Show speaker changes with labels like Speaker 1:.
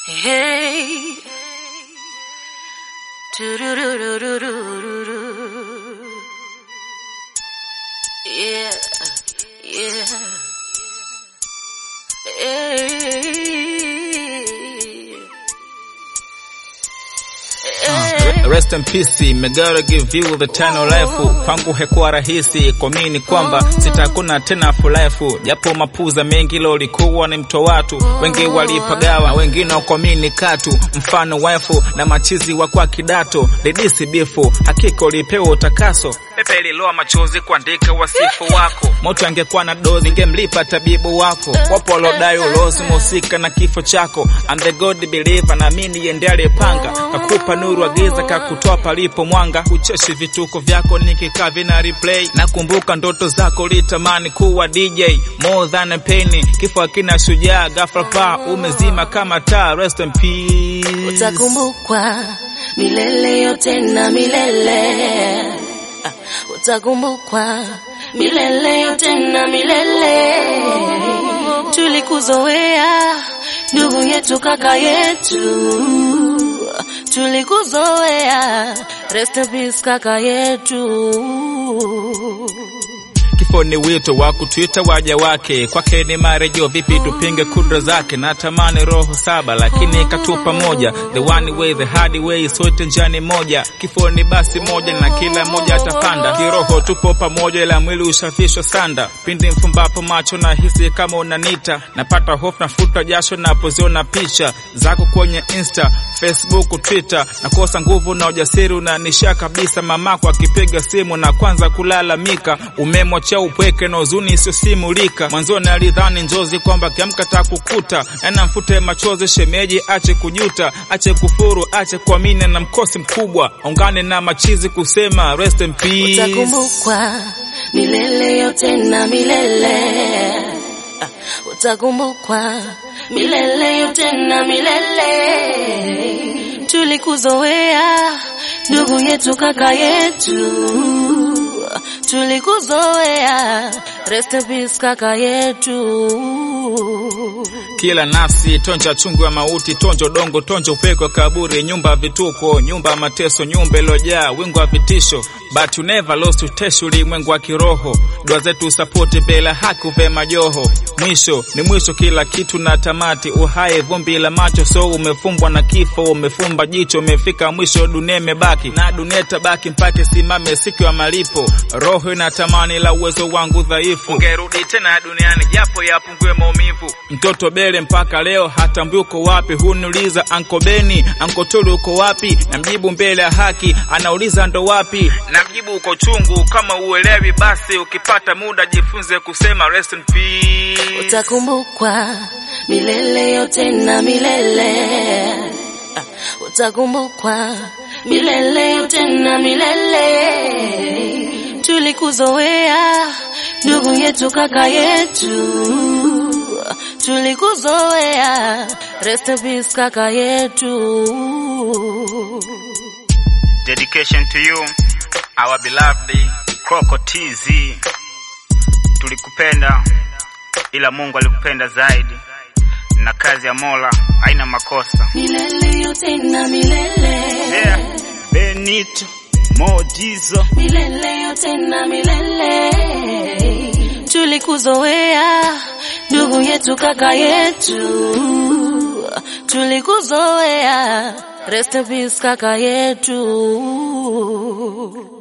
Speaker 1: Hey. Do-do-do-do-do-do-do. Yeah. Yeah. Hey. Hey.
Speaker 2: Rest in peace, me gotta give you the eternal life. Kwangu hekuwa rahisi kuamini kwamba sitakuna tena for life, japo mapuza mengi lolikuwa ni mto watu wengi walipagawa, wengine wakuamini katu, mfano wife na machizi wa kwa kidato lidisi bifu, hakika ulipewa utakaso pepe liloa machozi kuandika wasifu wako, moto angekuwa na dozi ngemlipa tabibu wako, wapo walodai ulozi musika na kifo chako. I'm the God believer, naamini yende aliyepanga kakupa nuru agiza kakutoa palipo mwanga, ucheshi vituko vyako nikikaa vina replay, nakumbuka ndoto zako litamani kuwa DJ more than a penny, kifo akina shujaa ghafla pa umezima kama taa. Rest in peace.
Speaker 1: Utakumbukwa milele yote na milele. Ah, Utakumbukwa milele yote na milele. Tulikuzoea ndugu yetu, kaka yetu, tulikuzoea. Rest in peace kaka yetu.
Speaker 2: Kifo ni wito wa kutuita waja wake, kwake ni marejeo. Vipi tupinge kudra zake? Natamani roho saba, lakini katupa moja, the one way, the hard way, sote njani moja. Kifo ni basi moja na kila moja atapanda. Kiroho tupo pamoja, ila mwili ushafishwa sanda. Pindi mfumbapo macho na hisi kama unanita, napata hofu, nafuta jasho napoziona picha zako kwenye Insta, Facebook, Twitter. Nakosa nguvu na ujasiri, unanisha kabisa. Mamako akipiga simu na kwanza kulalamika, umemwachia upweke na huzuni isiyosimulika. Mwanzoni alidhani njozi kwamba kiamka takukuta, yana mfute machozi, shemeji ache kujuta, ache kufuru, ache kuamini na mkosi mkubwa, ungane na machizi kusema rest in peace.
Speaker 1: Utakumbukwa milele yote na milele. Ah, Utakumbukwa milele yote na milele. Tulikuzoea ndugu yetu, kaka yetu, tulikuzoea. Rest in peace kaka yetu.
Speaker 2: Kila nafsi tonja chungu ya mauti, tonja udongo, tonja upeko wa kaburi, nyumba ya vituko, nyumba ya mateso, nyumba ilojaa wingu wa vitisho, but you never lost uteshi, ulimwengu wa kiroho. Dua zetu sapoti bila haki uve majoho, mwisho ni mwisho, kila kitu na tamati, uhai vumbi la macho, so umefumbwa na kifo, umefumba jicho, umefika mwisho, dunia imebaki na dunia itabaki mpaka simame siku ya malipo. Roho inatamani la uwezo wangu dhaifu, ungerudi tena duniani japo yapungue maumivu. Mtoto Bele mpaka leo hatambui uko wapi, huniuliza anko Beni, anko Tulu uko wapi? Namjibu mbele ya haki, anauliza ndo wapi? Namjibu uko chungu, kama uelewi basi ukipata muda jifunze kusema rest in peace.
Speaker 1: Utakumbukwa milele yote na milele. Ah, Utakumbukwa milele yote na milele. Tulikuzoea ndugu yetu, kaka yetu, tulikuzoea. Rest in peace kaka yetu.
Speaker 3: Dedication to you, our beloved Coco TZ. Tulikupenda ila Mungu alikupenda zaidi, na kazi ya Mola haina makosa.
Speaker 1: Milele yote na milele.
Speaker 3: Yeah. Benito Modizo
Speaker 1: milele yote na milele. Tulikuzoea ndugu yetu, kaka yetu, tulikuzoea. Rest in peace kaka yetu.